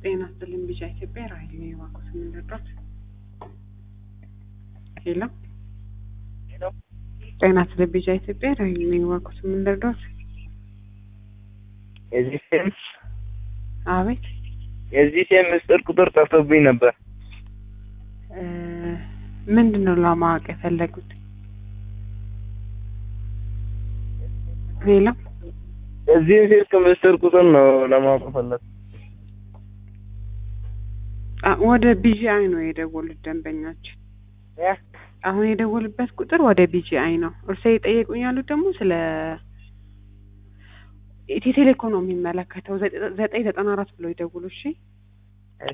ጤና ይስጥልኝ ቢጫ ኢትዮጵያ ራሔል ነኝ። እባክዎት ምን ልርዳዎት? ሄሎ ሄሎ ጤና ይስጥልኝ ቢጫ ኢትዮጵያ ራሔል ነኝ። እባክዎት ምን ልርዳዎት? የዚህ ሴም አቤት የዚህ ሴም ምስጢር ቁጥር ጠፍቶብኝ ነበር። እ ምንድን ነው ለማወቅ የፈለጉት? ሄሎ የዚህን ስልክ ምስጢር ቁጥር ነው ለማወቅ ፈለግ አ ወደ ቢጂአይ ነው የደወሉት ደንበኛችን። አሁን የደወሉበት ቁጥር ወደ ቢጂአይ ነው። እርስዎ የጠየቁኝ ያሉት ደግሞ ስለ ኢትዮ ቴሌኮም ነው የሚመለከተው። ዘጠኝ ዘጠና አራት ብሎ ይደውሉ እሺ።